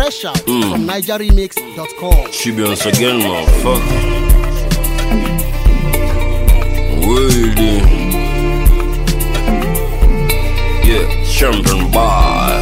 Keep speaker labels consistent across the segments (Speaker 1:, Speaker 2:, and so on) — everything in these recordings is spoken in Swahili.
Speaker 1: Fresh out from NigerRemix.com.
Speaker 2: She be once again, motherfucker. Waiting. Yeah, champion boy.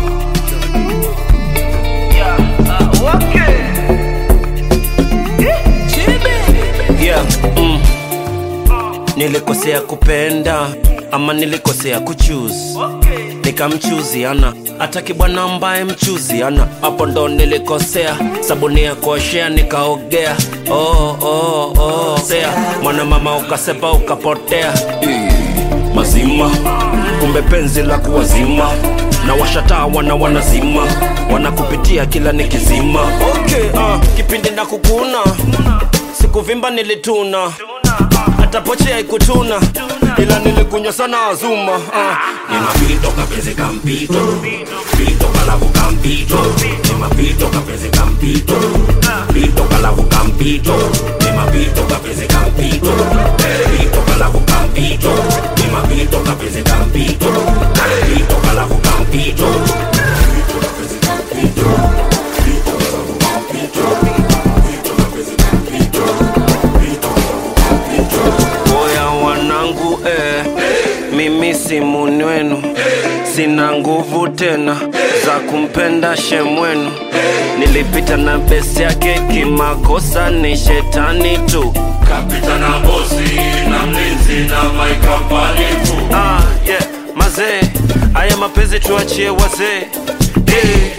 Speaker 2: Yeah, mm. Nilikosea kupenda ama nilikosea kuchoose nikamchuziana ataki bwana ambaye mchuziana hapo ndo nilikosea sabuni ya kuoshea nikaogea oh, oh, oh. sea mwana mama ukasepa ukapotea Eh, mazima kumbe penzi la kuwazima na washataa wana wanazima wanakupitia kila nikizima okay, uh, kipindi na kukuna sikuvimba nilituna hata poche haikutuna ila nilikunywa sana azuma uh.
Speaker 3: ni mapito kapeze kampito pito kalavu kampito ni mapito kapeze kampito pito kalavu kampito ni mapito kapeze kampito pito kalavu kampito ni mapito kapeze kampito pito kalavu kampito
Speaker 2: Oya wanangu eh, mimi si muni wenu, sina nguvu tena za kumpenda shemwenu. Nilipita na besi yake kimakosa, ni shetani tu.
Speaker 3: kapita na bosi na mlinzi na maikampani tu
Speaker 2: Ah, yeah, mazee, haya mapenzi tuachie wazee eh.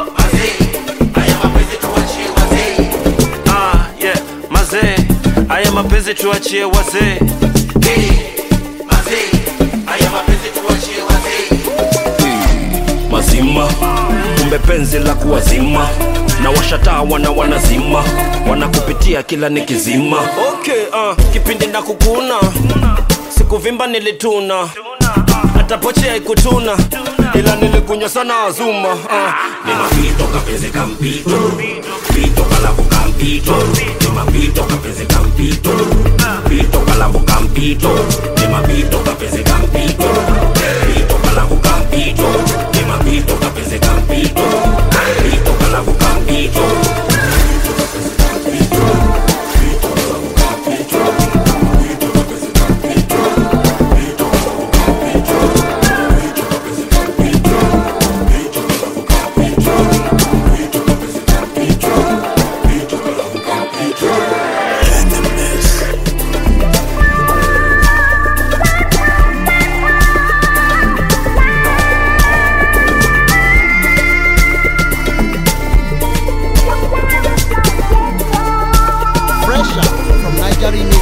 Speaker 2: Ah, yeah, mazee, haya mapenzi tuachie wazee mazima kumbe penzi la kuwazima na washataa wana wanazima wanakupitia kila nikizima okay, uh, kipindi na kukuna sikuvimba nilituna hata poche haikutuna ila nilikunywa sana azuma uh.
Speaker 3: ni mapito kapeze kampito pito kalavu kampito ni mapito kapeze kampito pito kalavu kampito ni mapito kapeze kampito pito kalavu kampito ni mapito kapeze kampito pito kalavu kampito
Speaker 1: Fresh out from NigerRemix.com.